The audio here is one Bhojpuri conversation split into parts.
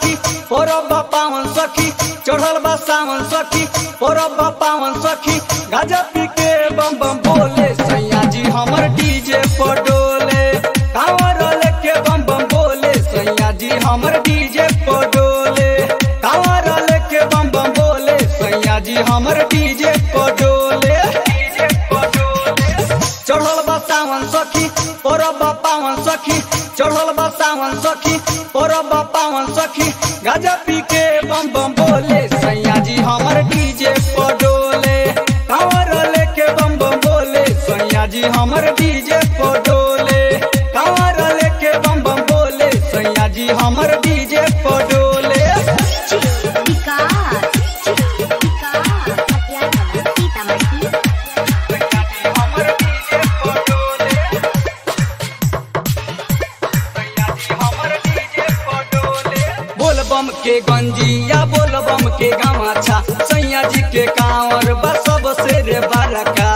सखी परब पावन सखी चढ़ल बा सावन सखी परब पावन सखी गाजा पी के बम बम बोले सैया जी हमर डीजे पर डोले कांवर लेके बम बम बोले सैया जी हमर डीजे पर डोले कांवर लेके बम बम बोले सैया जी हमर डीजे पर डोले चढ़ल बा सावन सखी परब पावन सखी चढ़ल बा सावन सखी परब पावन सखी गाजा पी के बम बम बोले सैया जी हमर डीजे पर डोले कांवर लेके बम बम बोले सैया जी हमर डीजे पर डोले कांवर लेके बम बम बोले सैया जी हमर डीजे पर डोले विकास विकास हत्या सीतामढ़ी हमर डीजे पर डोले हमर डीजे पर डोले बोल बम के गंजिया बोल बम के गमाछा सैया जी के कांवर बा सबसे रे बरका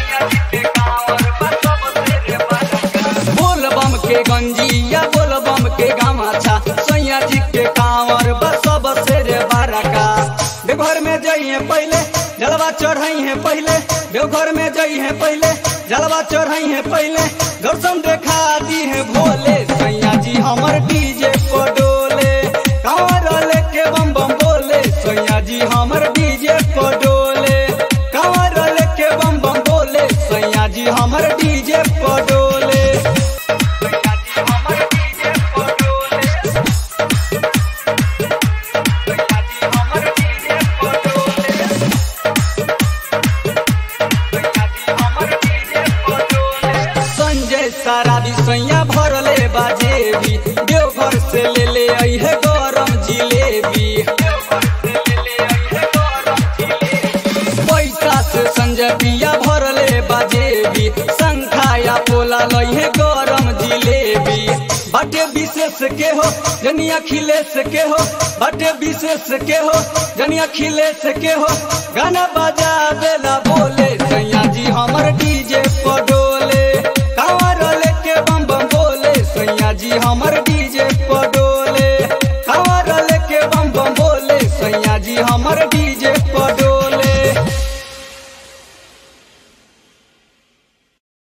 बोल बम के गंजिया बोल बम के गमाछा सैया जी के कांवर बा सबसे रे बरका देवघर में जइए पहले जलवा चढ़ाई है पहले देवघर में जई है पहले जलवा चढ़ाई है पहले दर्शन देखा दी है भोले सैया जी हमर डीजे पर डोले कांवर लेके बम बम बोले सैया जी हमर डीजे पर डोले कांवर लेके बम बम बोले सैया जी हमर डीजे पर डोले सैया जी हमर डीजे पर डोले सैया जी हमर डीजे पर डोले संजय सारा बिसैया भरले बाजेबी देवघर से ले ले आई है गरम जिलेबी पैसा से संजय पिया भरले बाजेबी संखाया पोला लई है गरम जिलेबी बाटे विशेष के हो जनिया खिलेश के हो बाटे विशेष के हो जनिया खिलेश के हो गाना बजा देला बोले सैया जी हमर डीजे पर डोले कांवर लेके बम बम बोले सैया जी हमर डीजे पर डोले कांवर लेके बम बम बोले सैया जी हमर डीजे पर डोले